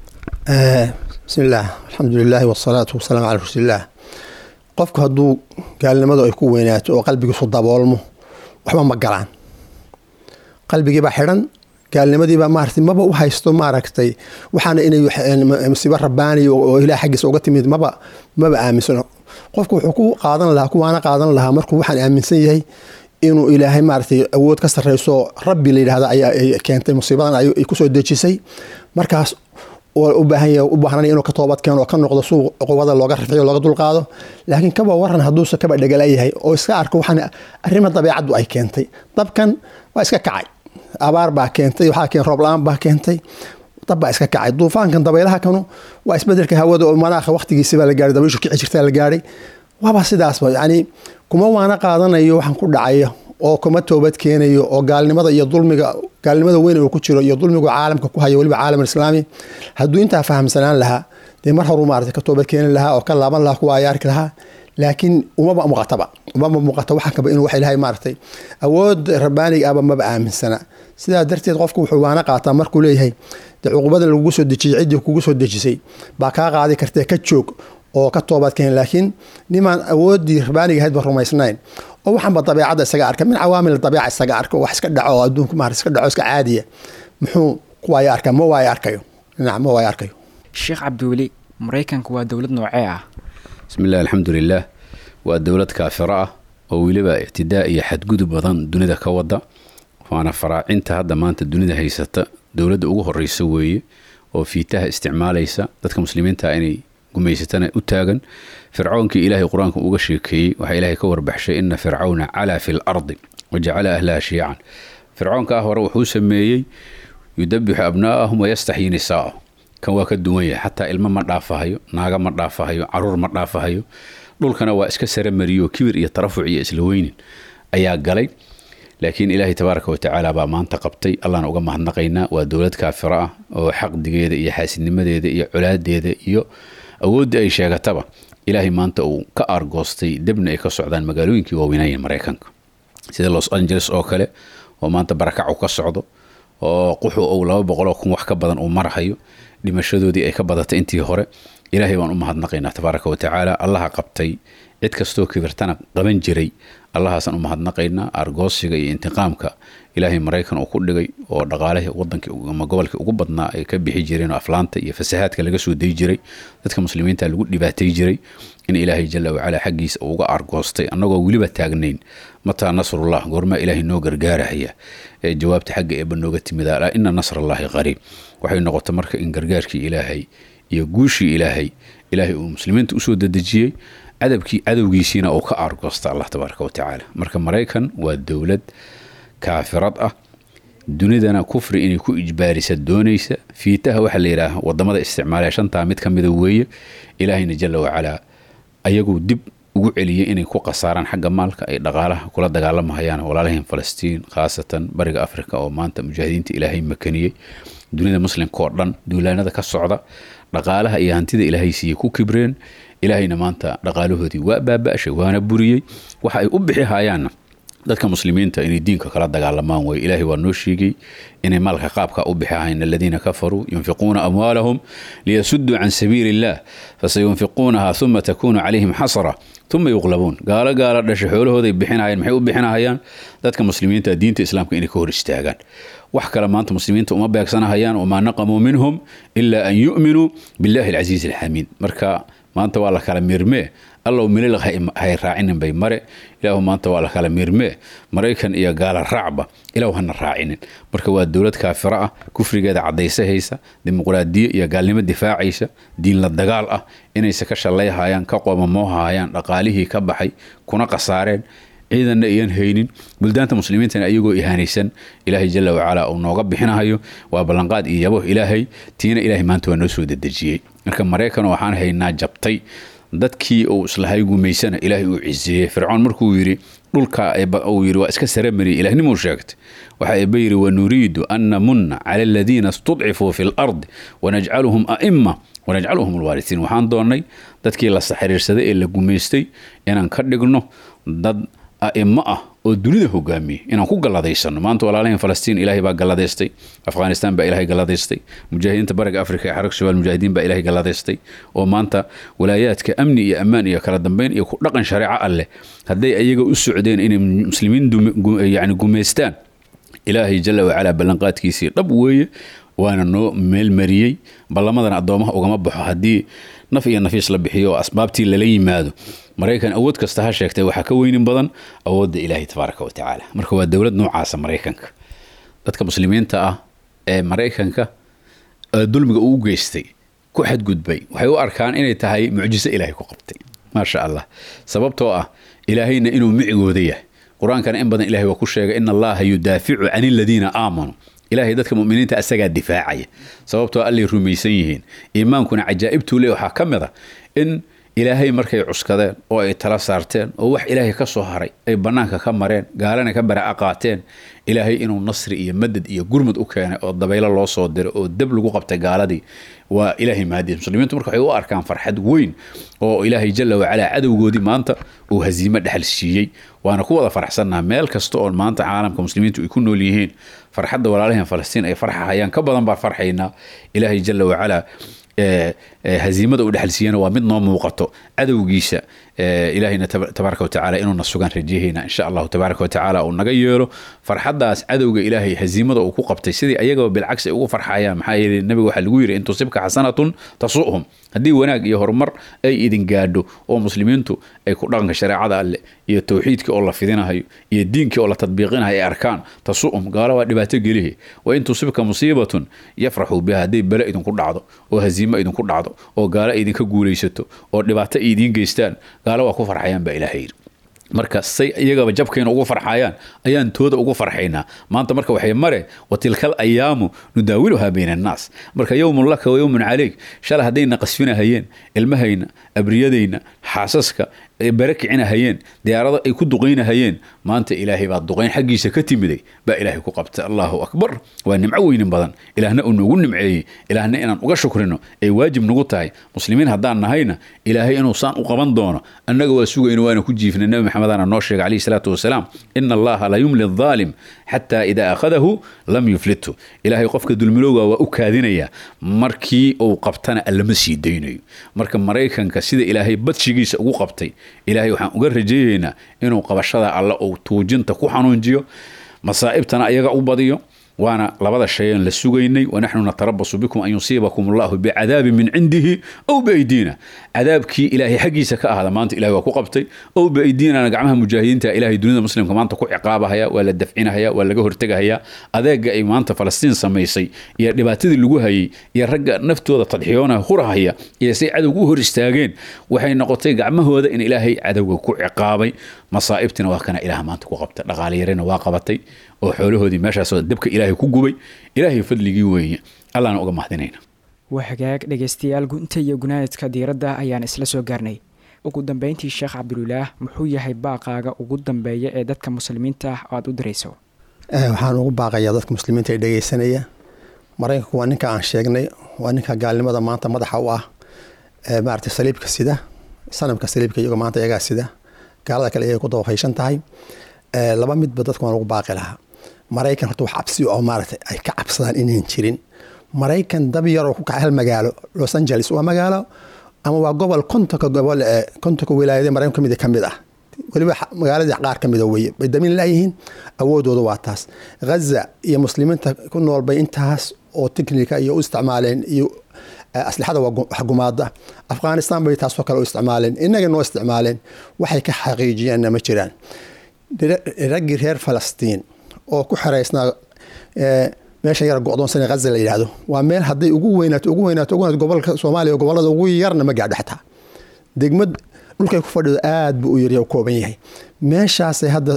bismi illaah alxamdu lilaahi wasalaatu wasalaamu calaa rasuulillaah qofku hadduu gaalnimadu ay ku weynaato oo qalbigiisu daboolmo waxba ma galaan qalbigiibaa xidhan gaalnimadiibaa maarata maba u haysto maaragtay waxaana inay musiibo rabbaaniya oo ilaah xaggiisa uga timid maba maba aaminsano qofku wuxuu ku qaadan lahaa kuwaana qaadan lahaa markuu waxaan aaminsan yahay inuu ilaahay maaragtay awood ka sarreyso rabbi la yidhahda ayaa keentay musiibadan ay kusoo dejisay markaas u baahan yahay u baahnanaya inuu ka toobad keeno oo ka noqdo suuq cuqubada looga rafciyo looga dulqaado laakiin kaba waran hadduusa kaba dhegalayahay oo iska arko waxaan arrima dabeecaddu ay keentay dabkan waa iska kacay abaar baa keentay waxaa keen roob la-aan baa keentay dab baa iska kacay duufaankan dabaylaha kanu waa isbedelka hawada oo manaakha waqtigiisibaa la gaaray dabayshu kici jirtaa la gaaray waaba sidaasba yacni kuma waana qaadanayo waxaan ku dhacaya oo kuma toobad keenayo oo gaalnimada iyo dulmiga gaalnimada weyn uu ku jiro iyo dulmigu caalamka ku hayo weliba caalam islaami hadduu intaa fahamsanaan lahaa dee mar horu maarata ka toobad keeni lahaa oo ka laaban lahaa kuwa ay arki lahaa laakiin umaba muuqataba umaba muuqata waxaan kaba inuu wax ilahay maaragtay awood rabbaaniga aba maba aaminsana sidaa darteed qofku wuxuu waana qaataa markuu leeyahay dee cuqubada lagugu soo dejiyey ciddii kugu soo dejisay baa kaa qaadi kartee ka joog oo ka toobad keen laakiin nimaan awooddii rabbaaniga ahayd ba rumaysnayn oo waxaanba dabeecadda isaga arka min cawaamil dabiica isaga arka wax iska dhaco oo adduunka maarata iska dhaco iska caadiya muxuu kuwaaya arkaa ma waaya arkayo dhinac ma waaya arkayo sheekh cabdiweli maraykanku waa dowlad noocee ah bismillahi alxamdulilah waa dowlad kaafiro ah oo weliba ictidaa iyo xadgudub badan dunida ka wada waana faraacinta hadda maanta dunida haysata dowladda ugu horeysa weeye oo fiitaha isticmaalaysa dadka muslimiinta inay gumaysatana u taagan fircoonkii ilaahay qur-aanka uga sheekeeyey waxaa ilaahay ka warbaxshay ina fircawna calaa fi lardi wajacala ahlaha shiican fircoonka ah hore wuxuu sameeyey yudabixu abnaa'ahum wayastaxyi nisaa'ahum kan waa ka duwan yahay xataa ilmo ma dhaafahayo naaga ma dhaafahayo caruur ma dhaafahayo dhulkana waa iska saramariyo kibir iyo tarafuc iyo isla weynin ayaa galay laakiin ilaahay tabaaraka watacaala baa maanta qabtay allahna uga mahadnaqaynaa waa dowlad kaafiro ah oo xaqdigeeda iyo xaasidnimadeeda iyo colaadeeda iyo awoodda ay sheegataba ilaahay maanta uu ka aargoostay debna ay ka socdaan magaalooyinkii waaweynaayen maraykanka sida los angeles oo kale oo maanta barakacu ka socdo oo quxu uu laba boqoloo kun wax ka badan uu marhayo dhimashadoodii ay ka badatay intii hore ilaahay baan u mahadnaqaynaa tabaaraka watacaala allaha qabtay cid kastoo kibirtana qaban jiray allahaasaan u mahadnaqaynaa argoosiga iyo intiqaamka ilaahay maraykan uu ku dhigay oo dhaqaalihii wadankii ama gobolkii ugu badnaa ay ka bixi jireen oo aflaanta iyo fasahaadka laga soo dayi jiray dadka muslimiinta lagu dhibaatay jiray in ilaahay jala wacalaa xaggiisa uu uga argoostay annagoo weliba taagnayn mataa nasrullah goormaa ilaahay noo gargaarahaya ee jawaabta xagga eeba nooga timid alaa ina nasrallaahi qariib waxay noqotay marka in gargaarkii ilaahay iyo guushii ilaahay ilaahay uu muslimiinta usoo dadejiyey cadabkii cadowgiisiina uu ka aargoosta allah tabaaraka watacaala marka maraykan waa dowlad kaafirad ah dunidana kufri inay ku ijbaarisa doonaysa fiitaha waxaa la yidhaaha wadamada isticmaalaya shantaa mid ka mida weeye ilaahayna jala wacalaa ayaguu dib ugu celiyey inay ku khasaaraan xagga maalka ay dhaqaalaha kula dagaalamahayaan walaalahin falastiin khaasatan bariga afrika oo maanta mujaahidiinta ilaahay makaniyey dunida muslimka oo dhan duulaanada ka socda dhaqaalaha iyo hantida ilaahay siiyey ku kibreen ilaahayna maanta dhaqaalahoodii waa baaba'shay waana buriyey waxa ay u bixi hayaanna dadka muslimiinta inay diinka kala dagaalamaan way ilaahay waa noo sheegay inay maalka qaabka u bixi hayn aladiina kafaruu yunfiquuna amwaalahum liyasuduu can sabiili illah fasayunfiquunaha uma takunu calayhim xasra uma yuqlabuun gaalo gaalo dhasha xoolahooday bixinahayaan maxay u bixinahayaan dadka muslimiinta diinta islaamka inay ka hor istaagaan wax kale maanta muslimiinta uma beegsanahayaan wamaa naqamuu minhum ilaa an yu'minuu billahi alcasiizi alxamiid marka maanta waa la kala mirmee allow milil hay raacinin bay mare ilaahu maanta waa la kala mirmee maraykan iyo gaala raacba ilaahu hana raacinin marka waa dowlad kaafiro ah kufrigeeda cadaysahaysa dimuqraadiyo iyo gaalnimo difaacaysa diin la dagaal ah inayse ka shallayhayaan ka qoomamoohahayaan dhaqaalihii ka baxay kuna khasaareen ciidanna iyan haynin buldaanta muslimiintana ayagoo ihaanaysan ilaahay jala wacalaa uu nooga bixinahayo waa ballanqaad iyo yabo ilaahay tiina ilaahay maanta waa noo soo dedejiyey marka maraykan waxaan haynaa jabtay dadkii uu islahay gumaysana ilaahay uu ciseeyey fircoon markuu yidhi dhulka uu yidhi waa iska saramariya ilahnimuu sheegtay waxa eeba yidhi wanuriidu an namunna cala aladiina istudcifuu fi lardi wanajcaluhum a'ima wanajcaluhum alwaarisiin waxaan doonnay dadkii la saxiriirsaday ee la gumaystay inaan ka dhigno dad a'imo ah oo dunida hogaamiyey inaan ku galladaysano maanta walaalahin falastiin ilaahay baa galladaystay afghanistan baa ilaahay galladaystay mujaahidiinta bariga afrika ee xarag shabaal mujaahidiin baa ilaahay galladaystay oo maanta walaayaadka amni iyo ammaan iyo kala dambeyn iyo ku dhaqan shareeco alleh hadday ayaga u socdeen inay muslimiin yani gumaystaan ilaahay jala wacalaa ballanqaadkiisii dhab weeye waana noo meelmariyey ballamadana addoomaha ugama baxo haddii naf iyo nafiis la bixiyo oo asbaabtii lala yimaado maraykan awood kasta ha sheegtay waxaa ka weynin badan awoodda ilaahay tabaaraka wa tacaala marka waa dowlad noocaasa maraykanka dadka muslimiinta ah ee maraykanka dulmiga uu u geystay ku xadgudbay waxay u arkaan inay tahay mucjiso ilaahay ku qabtay maasha allah sababtoo ah ilaahayna inuu micigooda yahay qur-aankana in badan ilahay waa ku sheegay in allaha yudaaficu can aladiina aamanuu ilaahay dadka muminiinta asagaa difaacaya sababtoo allay rumaysan yihiin iimaankuna cajaa'ibtuu le waxaa ka mid a in ilaahay markay cuskadeen oo ay tala saarteen oo wax ilaahay ka soo haray ay bannaanka ka mareen gaalana ka bara'a qaateen ilaahay inuu nasri iyo madad iyo gurmud u keenay oo dabaylo loo soo diray oo dab lagu qabtay gaaladii waa ilaahay mahadiis muslimiintu marka waxay u arkaan farxad weyn oo ilaahay jalla wacalaa cadowgoodii maanta uu hasiimo dhexal siiyey waana ku wada faraxsannaha meel kasta oo maanta caalamka muslimiintu ay ku nool yihiin farxadda walaalaheen falastiin ay farxahayaan ka badan baan farxaynaa ilaahay jalla wacalaa haziimada uu dhexal siiyana waa mid noo muuqato cadowgiisa ilaahayna tabaaraka watacaala inuuna sugaan rajahayna insha allahu tabaaraka watacaala uu naga yeelo farxaddaas cadowga ilaahay haziimada uu ku qabtay sidii ayagaba bilcagsi ay ugu farxayaan maxaa yeelay nabiga waxaa lagu yidhi in tusibka xasanatun tasu'hum haddii wanaag iyo horumar ay idin gaadho oo muslimiintu ay ku dhaqanka shareecada alle iyo towxiidkii oo la fidinahayo iyo diinkii oo la tadbiiqinayo ay arkaan tasu'hum gaalo waa dhibaato gelihi wa in tusibka musiibatun yafraxuu biha hadday bele idinku dhacdo oo haziimo idinku dhacdo oo gaalo idinka guulaysato oo dhibaato ay idiin geystaan gaalo waa ku farxayaan baa ilaahay yidhi marka say iyagaba jabkayna ugu farxayaan ayaan tooda ugu farxaynaa maanta marka waxay mare wa tilkal ayaamu nudaawiluhaa bayna annaas marka yowmun laka wa yowmun caleyk shalay haddayna qasfinahayeen ilmahayna abriyadayna xaasaska bare kicinahayeen diyaarado ay ku duqaynahayeen maanta ilaahay baa duqayn xaggiisa ka timiday baa ilaahay ku qabtay allahu akbar waa nimco weynin badan ilaahna uu noogu nimceeyey ilaahna inaan uga shukrino ay waajib nagu tahay muslimiin haddaan nahayna ilaahay inuu saan u qaban doono annaga waa sugayno waana ku jiifnay nabi maxamedana noo sheegay calayhi salaatu wasalaam ina allaha la yumli adaalim xataa idaa akhadahu lam yuflithu ilaahay qofka dulmilowga waa u kaadinaya markii uu qabtana allama sii daynayo marka maraykanka sida ilaahay badshigiisa ugu qabtay ilaahay waxaan uga rajeeyeynaa inuu qabashada alle uu tuujinta ku xanuunjiyo masaa'ibtana ayaga u badiyo waana labada shayan la sugaynay wanaxnu natarabasu bikum an yusiibakum allahu bicadaabin min cindihi ow biaydiina cadaabkii ilaahay xaggiisa ka ahada maanta ilahay waa ku qabtay ow biaydiinana gacmaha mujaahidiinta ilahay dunida muslimka maanta ku ciqaabahaya waa la dafcinahaya waa laga hortegahaya adeega ay maanta falastiin samaysay iyo dhibaatadii lagu hayay iyo ragga naftooda tadxiyoona hurahaya iyo say cadowga u hor istaageen waxay noqotay gacmahooda in ilaahay cadowga ku ciqaabay masaa'ibtina waa kana ilaah maanta ku qabta dhaqaaliyarina waa qabatay oo xoolahoodii meeshaasoo dabka ilaahay ku gubay ilaahay fadligii weeye allahna uga mahadinayna waa hagaag dhegaystayaal gunta iyo gunaanidka diiradda ayaan isla soo gaarnay ugu dambeyntii sheekh cabdulilaah muxuu yahay baaqaaga ugu dambeeya ee dadka muslimiinta ah oo aad u dirayso waxaan ugu baaqayaa dadka muslimiinta ee dhegeysanaya maraykanku waa ninka aan sheegnay waa ninka gaalnimada maanta madaxa u ah maarata saliibka sida sanamka saliibka iyago maanta iyagaa sida gaalada kale iyay ku dabafaysan tahay laba midba dadka waan ugu baaqi lahaa maraykan horta wax cabsi oo maaragtay ay ka cabsadaan inayn jirin maraykan dab yaroo ku kaca hal magaalo los angeles waa magaalo ama waa gobol kontonka gobol ee kontonka wilaayadee maraykan kamid ka mid ah weliba magaaladii qaar ka mida weye bay damin laayihiin awoodooda waa taas ghaza iyo muslimiinta ku nool bay intaas oo tiknika iyo u isticmaaleen iyo aslixada wax gumaada afghanistan bay taasoo kale u isticmaaleen inaga noo isticmaaleen waxay ka xaqiijiyeenna ma jiraan raggii reer falastiin oo ku xereysnaa meesha yar go-doonsan haza la yidhaahdo waa meel hadday ugu weynaato ugu weynaato ugu weynaato gobolka soomaaliya gobolada ugu yarna ma gaadho xataa degmad dhulkay ku fadhido aad buu u yarya u kooban yahay meeshaasay hadda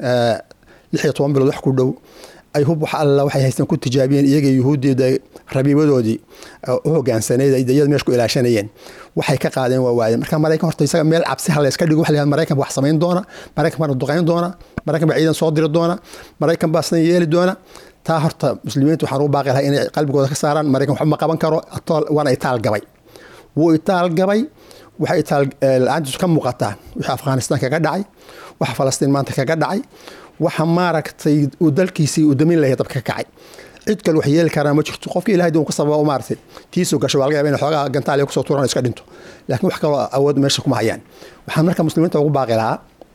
lix iyo toban bilood wax ku dhow ay hub wax alla waxay haysteen ku tijaabiyeen iyaga yuhuuddeeda rabiibadoodii u hogaansaneyd ay iyada meesha ku ilaashanayeen waxay ka qaadeen waa waayeen marka maraykan horta isaga meel cabsi ha layska dhigo waxa la maraykan ba wax samayn doona maraykan baana duqayn doona maraykan baa ciidan soo diri doona maraykan baa sidan yeeli doona taa horta muslimiinta waxaan ugu baaqi lahaa inay qalbigooda ka saaraan maraykan waxba ma qaban karo waana itaal gabay wuu itaal gabay waxay itaal la-aantiisu ka muuqataa wixii afghanistan kaga dhacay waxa falastiin maanta kaga dhacay waxa maaragtay uu dalkiisii uu damin lahay dabka ka kacay cid kale wax yeeli karaa ma jirto qofki ilahay dun ka sababa maaragtay tiisuu gasho waa laga yaba in xoogaa gantaaliya kusoo tuuran iska dhinto laakiin wax kaloo awood meesha kuma hayaan waxaan marka muslimiinta ugu baaqi lahaa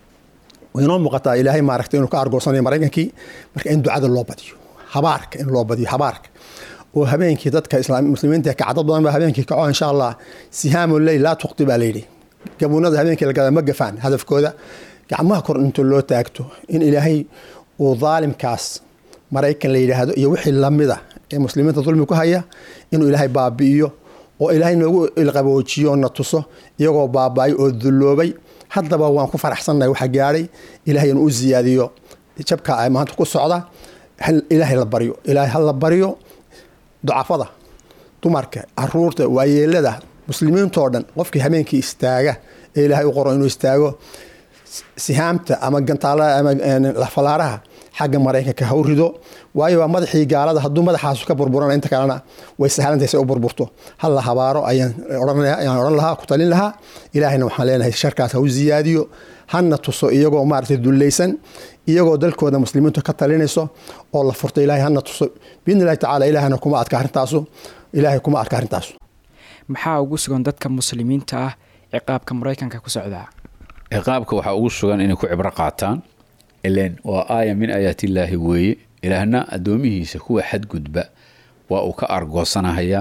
inoo muuqataa ilaahay maaragtay inuu ka argoosanayo maraykankii marka in ducada loo badiyo habaarka in loo badiyo habaarka oo habeenkii dadka muslimiinta kacdad badan baa habeenkii kaco insha allah sihaamu leyl laa tuqti baa layidhi gabuunada habeenkii lagada ma gafaan hadafkooda gacmaha kor inta loo taagto in ilaahay uu daalimkaas maraykan la yidhaahdo iyo wixii lamida ee muslimiinta dulmi ku haya inuu ilaahay baabi'iyo oo ilaahay noogu ilqaboojiyo na tuso iyagoo baaba'ay oo dulloobay haddaba waan ku faraxsannahay waxa gaadhay ilaahay inuu u siyaadiyo jabka ay maanta ku socda ilaahay la baryo ilaahay ha la baryo ducafada dumarka caruurta waayeelada muslimiintoo dhan qofkii habeenkii istaaga ee ilaahay u qoro inuu istaago sihaamta ama gantaala ama lafalaaraha xagga maraykanka ha u rido waayo waa madaxii gaalada hadduu madaxaasu ka burburana inta kalena way sahlantahay se u burburto hal la habaaro ayaan odhan lahaa ku talin lahaa ilaahayna waxaan leenahay sharkaas ha u siyaadiyo hana tuso iyagoo maaragtay dullaysan iyagoo dalkooda muslimiintu ka talinayso oo la furto ilahay hana tuso biidni illahi tacala ilaahayna kuma adka arrintaasu ilaahay kuma adka arrintaasu maxaa ugu sugan dadka muslimiinta ah ciqaabka maraykanka ku socdaa ciqaabka waxaa ugu sugan inay ku cibro qaataan ilen waa aaya min aayaatillaahi weeye ilaahna addoomihiisa kuwa xadgudba waa uu ka argoosanahayaa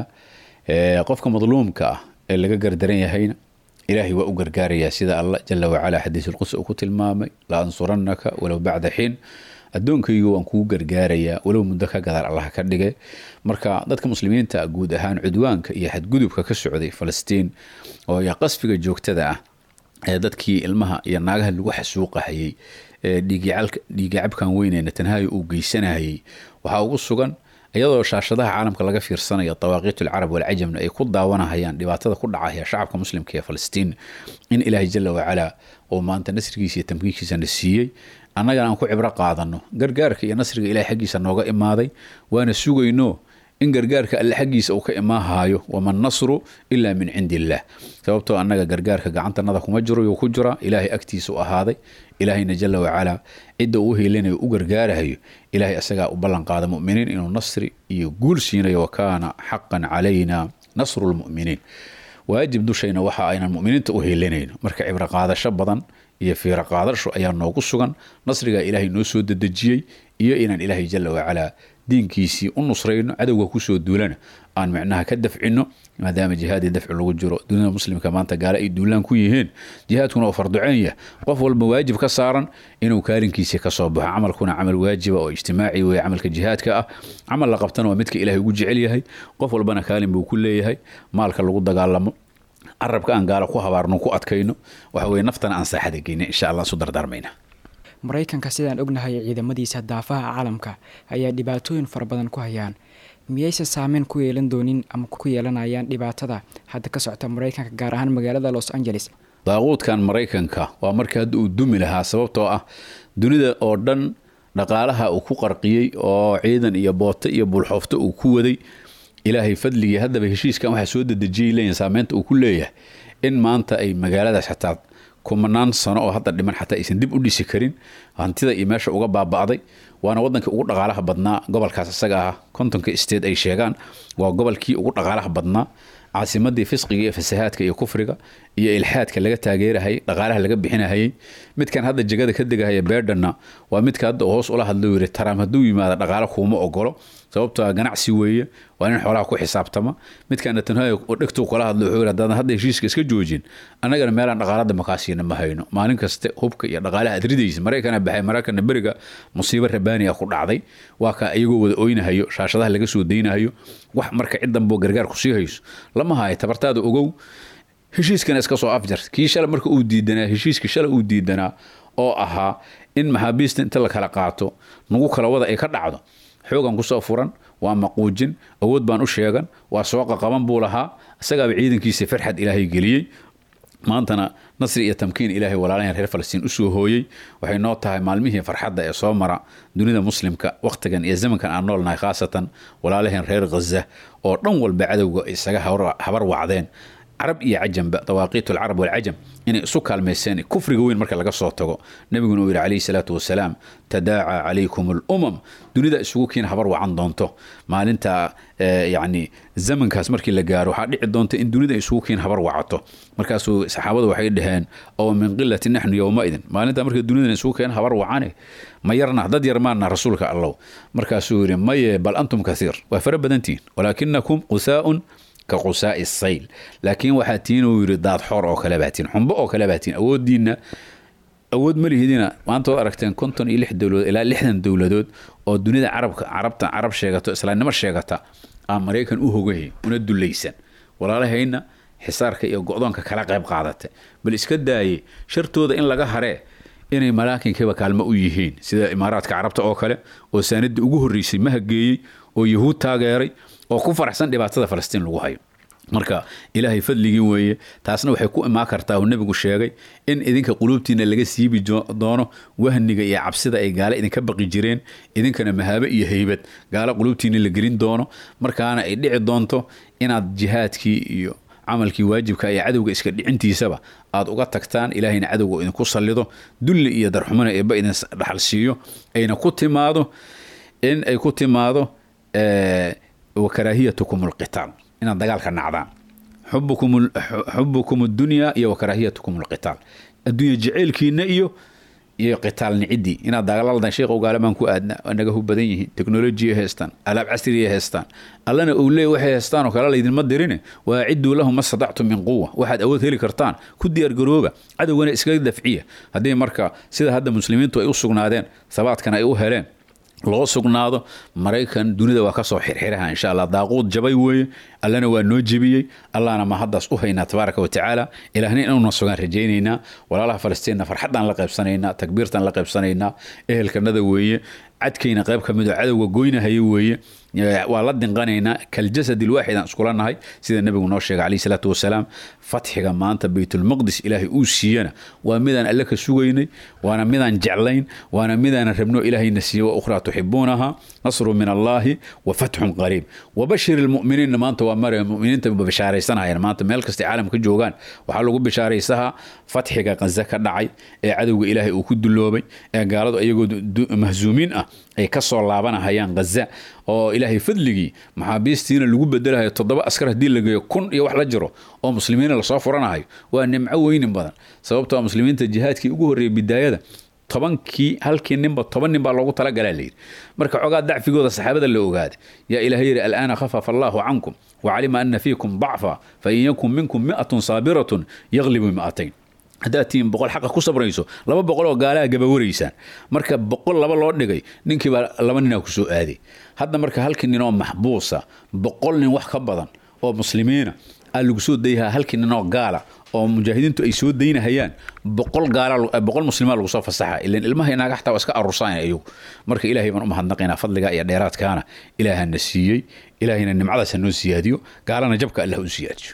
qofka madluumka ah ee laga gardaran yahayna ilaahay waa u gargaarayaa sida allah jala wacalaa xadiisulqudsi uu ku tilmaamay la ansurannaka walow bacda xiin addoonkaygu waan kugu gargaarayaa walow muddo ka gadaal allah ka dhigay marka dadka muslimiinta guud ahaan cudwaanka iyo xadgudubka ka socday falastiin oo qasfiga joogtada ah ee dadkii ilmaha iyo naagaha lagu xasuuqahayey ee dhiigicabkan weynee netanhayo uu geysanayay waxaa ugu sugan iyadoo shaashadaha caalamka laga fiirsanayo dawaaqiit alcarab walcajamna ay ku daawanahayaan dhibaatada ku dhacaya shacabka muslimka ee falastiin in ilaahay jala wacalaa oo maanta nasrigiisa iyo tamkiinkiisana siiyey annagana aan ku cibro qaadano gargaarka iyo nasriga ilahay xaggiisa nooga imaaday waana sugayno in gargaarka alle xaggiisa uu ka imaahaayo waman nasru ilaa min cindi illaah sababtoo annaga gargaarka gacantanada kuma jiro yuu ku jira ilaahay agtiisa u ahaaday ilaahayna jala wacalaa cidda uu heelinayo u gargaarahayo ilaahay asagaa u ballan qaada muminiin inuu nasri iyo guul siinayo wa kaana xaqan calayna nasru lmuminiin waajib dushayna waxa aynan muminiinta u heelinayno marka cibro qaadasho badan iyo fiiro qaadasho ayaa noogu sugan nasrigaa ilaahay noo soo dedejiyey iyo inaan ilaahay jala wacalaa diinkiisii u nusrayno cadowga kusoo duulana aan micnaha ka dafcino maadaama jihaadii dafci lagu jiro dunida muslimka maanta gaale ay duulaan ku yihiin jihaadkuna oo farduceenya qof walba waajib ka saaran inuu kaalinkiisii kasoo baxo camalkuna camal waajiba oo ijtimaaci weye camalka jihaadka ah camal la qabtana waa midka ilaahay ugu jecel yahay qof walbana kaalin buu ku leeyahay maalka lagu dagaalamo carabka aan gaalo ku habaarno ku adkayno waxa weye naftana aan saaxada geyna insha allah isu dardaarmayna maraykanka sidaan ognahay ciidamadiisa daafaha caalamka ayaa dhibaatooyin fara badan ku hayaan miyayse saameyn ku yeelan doonin ama ku yeelanayaan dhibaatada hadda ka socota maraykanka gaar ahaan magaalada los angeles daaquudkan maraykanka waa markii hadda uu dumi lahaa sababtoo ah dunida oo dhan dhaqaalaha uu ku qarqiyey oo ciidan iyo booto iyo buulxoofto uu ku waday ilaahay fadligii haddaba heshiiskan waxaa soo dedejiyay leeyihin saameynta uu ku leeyahay in maanta ay magaaladaas xataa kumanaan sano oo hadda dhiman xataa aysan dib u dhisi karin hantida iyo meesha uga baaba'day waana wadankii ugu dhaqaalaha badnaa gobolkaas isaga ah kontonka state ay sheegaan waa gobolkii ugu dhaqaalaha badnaa caasimadii fisqiga iyo fasahaadka iyo kufriga iyo ilxaadka laga taageerahayay dhaqaalaha laga bixinahayay midkan hadda jegada ka degahaya beerdhanna waa midka hadda hoos ula hadlo yiri taraam hadduu yimaado dhaqaalo kuuma ogolo sababtoo ganacsi weeye waa nin xoolaha ku xisaabtama midkan netanyahu oo dhegtuu kula hadlo wuxuu yiri haddaan hadda heshiiska iska joojin annagana meelaan dhaqaalada makaasiina ma hayno maalin kaste hubka iyo dhaqaalaha aad ridaysa maraykana baxay maraykana beriga musiibo rabaani ah ku dhacday waa ka iyagoo wada oynahayo shaashadaha laga soo daynahayo wax marka cid danboo gargaar ku sii hayso lama hayo tabartaada ogow heshiiskana iska soo afjar kii shala marka uu diidanaa heshiiskii shala uu diidanaa oo ahaa in maxaabiista inta la kala qaato nagu kala wada ay ka dhacdo xoogan kusoo furan waa maquujin awood baan u sheegan waa soo qaqaban buu lahaa isagaaba ciidankiisa farxad ilaahay geliyey maantana nasri iyo tamkiin ilaahay walaalahan reer falastiin usoo hooyey waxay noo tahay maalmihii farxadda ee soo mara dunida muslimka wakhtigan iyo zamankan aan noolnahay khaasatan walaalaheen reer khaza oo dhan walba cadowga isaga habar wacdeen carab iyo cajamba dawaaqiit alcarab walcajam inay isu kaalmayseen kufriga weyn marka laga soo tago nabiguna uu yidhi calayhi salaatu wasalaam tadaaca calaykum alumam dunida isugu kiin habar wacan doonto maalinta yacni zamankaas markii la gaaro waxaa dhici doonta in dunida isugu kiin habar wacato markaasuu saxaabadu waxay dhaheen oo min qilati naxnu yowmaidin maalinta marka dunidana isugu keen habar wacane ma yarna dad yar maana rasuulka allow markaasuu yidhi maye bal antum kathiir waa fara badantihin walaakinakum qusaaun ka qusaai sayl laakiin waxaa tiin uu yidhi daad xoor oo kale baatiin xumbo oo kale baatiin awoodiinna awood ma lihidina maanta waad aragteen konton iyo lix dowladood ilaa lixdan dowladood oo dunida carabka carabta carab sheegato islaamnimo sheegata aan maraykan u hogahay una dulaysan walaalahayna xisaarka iyo go-doonka kala qayb qaadatay bal iska daaye shartooda in laga haree inay malaakinkiiba kaalmo u yihiin sida imaaraadka carabta oo kale oo saanadii ugu horreysay mahageeyey oo yahuud taageeray oo ku faraxsan dhibaatada falastiin lagu hayo marka ilaahay fadligii weeye taasna waxay ku imaan kartaa uu nebigu sheegay in idinka quluubtiina laga siibi doono wahniga iyo cabsida ay gaale idinka baqi jireen idinkana mahaabe iyo haybad gaale quluubtiina la gelin doono markaana ay dhici doonto inaad jihaadkii iyo camalkii waajibka iyo cadowga iska dhicintiisaba aad uga tagtaan ilaahayna cadowga idinku sallido dulli iyo darxumana eebba idin dhaxal siiyo ayna ku timaado in ay ku timaado wa karaahiyatukum alqitaal inaad dagaalka nacdaan xubukum addunya iyo wa karaahiyatukum alqitaal addunya jeceylkiina iyo iyo qitaal nicidii inaad dagaalaldan sheekhow gaalamaan ku aadna waa naga hub badan yihiin teknolojiya haystaan alaab casriya haystaan allana uu leey waxay haystaan oo kale laydinma dirine waa cidduu lahum ma stadactum min quwa waxaad awood heli kartaan ku diyaargarooba cadowgana iskaga dafciya haddii marka sida hadda muslimiintu ay u sugnaadeen sabaadkana ay u heleen loo sugnaado maraykan dunida waa kasoo xirxiraha insha allah daaquud jabay weeye allana waa noo jebiyey allahna ma haddaas u haynaa tabaaraka wa tacaala ilaahna inuuna sugaan rajaynaynaa walaalaha falastiinna farxaddaan la qaybsanaynaa takbiirtaan la qaybsanaynaa ehelkanada weeye cadkayna qayb ka mid oo cadowga goynahaya weeye waa la dinqanaynaa kaljasad ilwaaxid aan iskula nahay sida nebigu noo sheegay calayhi salaatu wasalaam fatxiga maanta baytulmaqdis ilaahay uu siiyana waa midaan alle ka sugaynay waana midaan jeclayn waana midaan rabno ilaahayna siiye wa ukhraa tuxibuunaha nasru min allaahi wa fatxun qariib wabashir ilmu'miniinna maanta waa mare muminiinta bashaaraysanayaan maanta meel kastay caalamka joogaan waxaa lagu bishaaraysahaa fatxiga qaza ka dhacay ee cadowga ilaahay uu ku duloobay ee gaaladu iyagoo mahzuumiin ah ay ka soo laabanahayaan ghaza oo ilaahay fadligii maxaabiistiina lagu bedelahayo toddoba askar haddii la geeyo kun iyo wax la jiro oo muslimiina lasoo furanahayo waa nimco weynin badan sababtoo muslimiinta jihaadkii ugu horreeyay bidaayada tobankii halkii ninba toban nin baa loogu talagalaa layidhi marka xogaa dacfigooda saxaabada la ogaaday yaa ilahay yidhi al'aana khafafa allaahu cankum wacalima ana fiikum dacfa fain yakun minkum mi'atun saabiratun yaglibu mi'atayn haddaad tihiin boqol xaqa ku sabrayso laba boqol oo gaalaha gabawaraysaan marka boqol laba loo dhigay ninkiibaa laba ninaa ku soo aaday hadda marka halkii nin oo maxbuusa boqol nin wax ka badan oo muslimiina aa lagu soo dayahaa halkii nin oo gaala oo mujaahidiintu ay soo daynahayaan boqol gaala boqol muslima lagu soo fasaxa ilan ilmaha inaaga xataa waa iska aruursanaya iyagu marka ilaahay baan u mahadnaqaynaa fadliga iyo dheeraadkaana ilaahana siiyey ilaahayna nimcadaas ha noo siyaadiyo gaalana jabka allah u siyaadiyo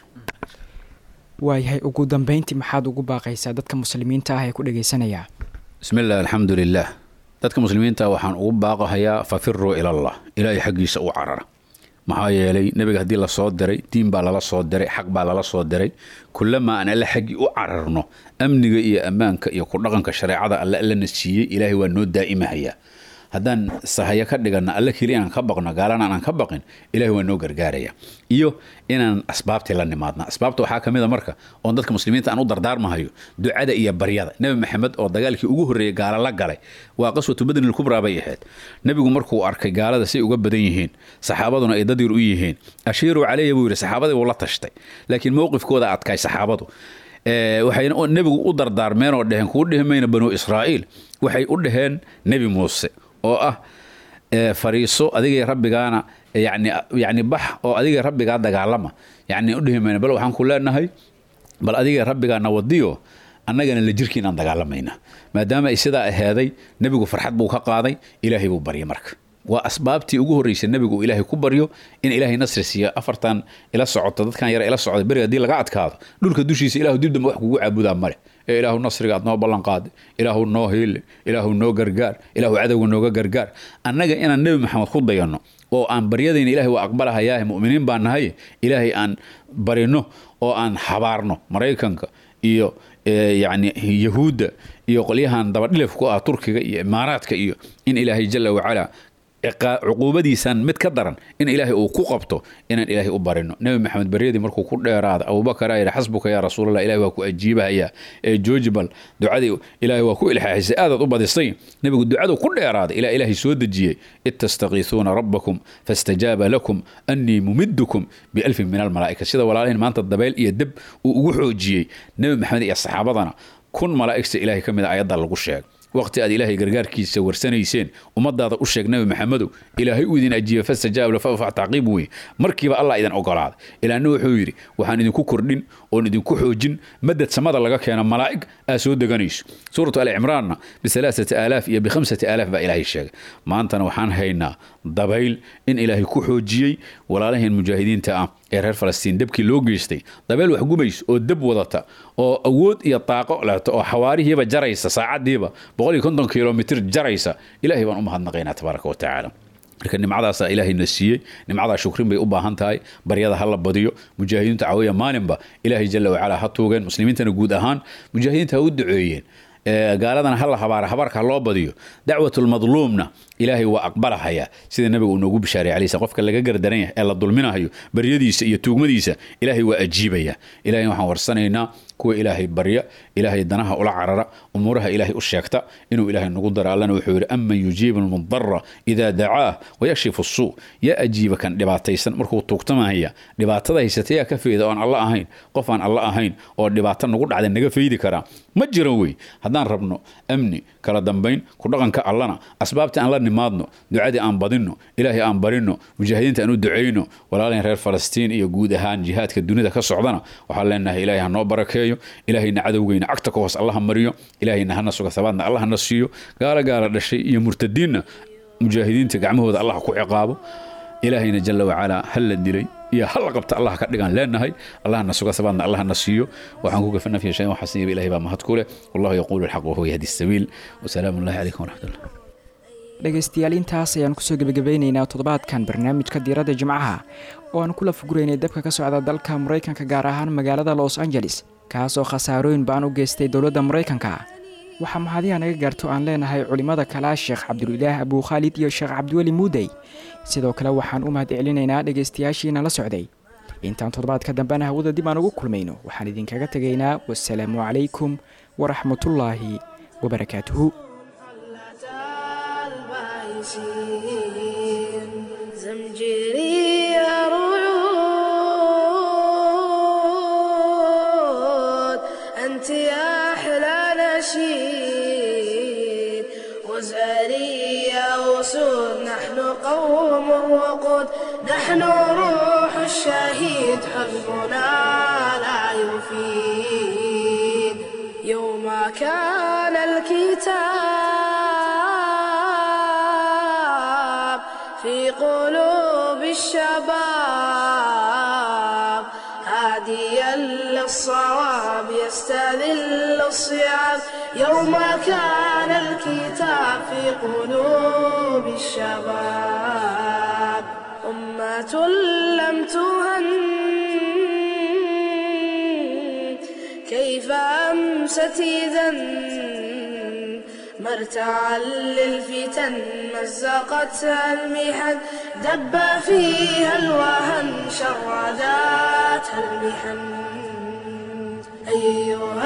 waayahay ugu dambeyntii maxaad ugu baaqaysaa dadka muslimiinta ah ee ku dhagaysanayaa bismi illah alxamdu lilah dadka muslimiinta waxaan ugu baaqahayaa fafiruu ilallah ilaahay xaggiisa u carara maxaa yeelay nebiga haddii lasoo diray diin baa lala soo diray xaq baa lala soo diray kulamaa aan alle xaggii u cararno amniga iyo ammaanka iyo ku dhaqanka shareecada alle allana siiyey ilaahay waa noo daa'imahayaa haddaan sahayo ka dhigana alle keli inaan ka baqno gaalana aanan ka baqin ilahay waa noo gargaaraya iyo inaan asbaabtii la nimaadna asbaabta waxaa ka mid a marka oon dadka muslimiinta aan u dardaarmahayo ducada iyo baryada nebi maxamed oo dagaalkii ugu horreeyey gaala la galay waa qaswatu badrin ilkubraa bay ahayd nebigu markuu arkay gaalada say uga badan yihiin saxaabaduna ay dad yar u yihiin ashiiruu caleyya buu yidhi saxaabadii buu la tashtay laakiin mowqifkooda adkay saxaabadu waxayna nebigu u dardaarmeen oo dheheen kuu dhihi mayna banuu israa'iil waxay u dhaheen nebi muuse oo ah fariiso adigay rabbigaana yani yani bax oo adigay rabbigaa dagaalama yani udhihi mayna bal waxaan ku leenahay bal adigay rabbigaana wadiyo annagana la jirkiinaan dagaalamayna maadaama ay sidaa aheeday nebigu farxad buu ka qaaday ilaahay buu baryay marka waa asbaabtii ugu horreysay nebigu uu ilaahay ku baryo in ilaahay nasri siiya afartan ila socoto dadkan yara ila socda beriga haddii laga adkaado dhulka dushiisa ilahu dib dambe wax kugu caabudaa male ee ilaahu nasriga aad noo ballan qaaday ilaahu noo hiile ilaahu noo gargaar ilaahu cadowga nooga gargaar annaga inaan nebi maxamed ku dayanno oo aan baryadayna ilahay waa aqbalahayaahe mu'miniin baan nahay ilaahay aan barino oo aan habaarno maraykanka iyo yacni yahuudda iyo qolyahan dabadhilif ku ah turkiga iyo imaaraadka iyo in ilaahay jala wacalaa cuquubadiisan mid ka daran in ilaahay uu ku qabto inaan ilaahay u barino nebi maxamed baryadii markuu ku dheeraada abubakar yidhi xasbuka yaa rasuulallah ilahay waa ku ajiibahaya ee joojibal ducadii ilaahay waa ku ilxaaxisay aadaad u badisay nebigu ducadu ku dheeraaday ilaa ilaahay soo dejiyey id tastakiisuuna rabbakum fastajaaba lakum annii mumidukum bialfin min almalaa'ika sida walaalahin maanta dabeyl iyo deb uu ugu xoojiyey nebi maxamed iyo saxaabadana kun malaa'igta ilaahay ka mid a ayadda lagu sheegay waqti aad ilaahay gargaarkiisa warsanayseen ummadaada u sheeg nabi maxamedow ilaahay uu idin ajiiba fastajaab lafafa tacqiib weye markiiba allah idin ogolaaday ilaahna wuxuu yidhi waxaan idinku kordhin oon idinku xoojin madad samada laga keena malaa'ig aa soo deganayso suuratu ali cimraanna bialaasati aalaaf iyo bikhamsati aalaaf baa ilaahay sheegay maantana waxaan haynaa dabayl in ilaahay ku xoojiyey walaalaheen mujaahidiinta ah ee reer falastiin debkii loo geystay dabeel wax gubayso oo deb wadata oo awood iyo daaqo leeto oo xawaarihiiba jaraysa saacadiiba boqol iyo konton kilomitr jaraysa ilaahay baan u mahadnaqaynaa tabaaraka wa tacaala marka nimcadaasaa ilaahayna siiyey nimcadaa shukrin bay u baahan tahay baryada ha la badiyo mujaahidiinta caawiya maalinba ilaahay jala wacala ha tuugeen muslimiintana guud ahaan mujaahidiinta ha u duceeyeen gaaladana hala habaara habaarka ha loo badiyo dacwatulmadluumna ilaahay waa aqbalahaya sida nabiga uu noogu bishaaray alay qofka laga gardaran yahay ee la dulminahayo baryadiisa iyo tuugmadiisa ilaahay waa ajiibaya ilahay waxaan warsanaynaa kuwa ilaahay barya ilaahay danaha ula carara umuuraha ilaahay u sheegta inuu ilaahay nagu daro allana wuxuu yidhi aman yujiibu lmudara idaa dacaah wayakshifu suu yaa ajiiba kan dhibaataysan markuu tuugtamahaya dhibaatada haysata yaa ka fayda oon alla ahayn qof aan alla ahayn oo dhibaato nagu dhacda naga faydi karaa ma jiran wey haddaan rabno amni kala dambayn ku dhaqanka allana asbaabtii aan la nimaadno ducadii aan badinno ilaahay aan barino mujaahidiinta aan u ducayno walaalahin reer falastiin iyo guud ahaan jihaadka dunida ka socdana waxaan leenahay ilaahay ha noo barakeeyo ilaahayna cadowgeyna cagta ka hoos allaha mariyo ilaahayna hana suga sabaadna allah na siiyo gaalo gaala dhashay iyo murtadiinna mujaahidiinta gacmahooda allah ku ciqaabo ilaahayna jala wacalaa hal la dilay iyo hal qabta allah ka dhigaan leenahay allahna suga sabaadna allahna siiyo waxaan ku gafana fi shayin waxaa siiba ilahay baa mahad ku leh wallahu yaquulu alxaq wahuwa yahdi sabiil wasalaamu allahi calaykum waraxmatullah dhegaystayaal intaas ayaan kusoo gebagabeynaynaa toddobaadkan barnaamijka diiradda jimcaha oo aan kula fuguraynay dabka ka socda dalka maraykanka gaar ahaan magaalada los angeles kaasoo khasaarooyin baan u geystay dowladda maraykanka waxaa mahadiha naga gaarto aan leenahay culimmada kalaa sheekh cabdulilaah abuu khaalid iyo sheekh cabdiweli muudey sidoo kale waxaan u mahad celinaynaa dhegaystayaashiina la socday intaan toddobaadka dambena hawada dib aan ugu kulmayno waxaan idinkaga tegaynaa wasalaamu calaykum waraxmatullaahi wabarakaatuhu زمجري رعود أنت يا أحلى نشيد وزاري يا أسود نحن قوم وقود نحن روح الشهيد حزبنا لا يفيد يوم كان الكتاب في قلوب الشباب هاديا للصواب يستذل الصيام يوم كان الكتاب في قلوب الشباب أمة لم تهن كيف أمست إذا مرتعا للفتن مزقتها المحن دب فيها الوهن شرداتها المحن أيها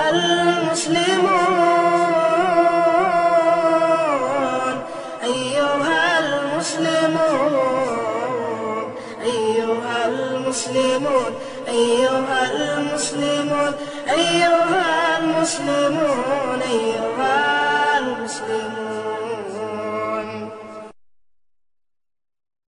المسلمون أيها المسلمون أيها المسلمون أيها المسلمون أيها المسلمون أيها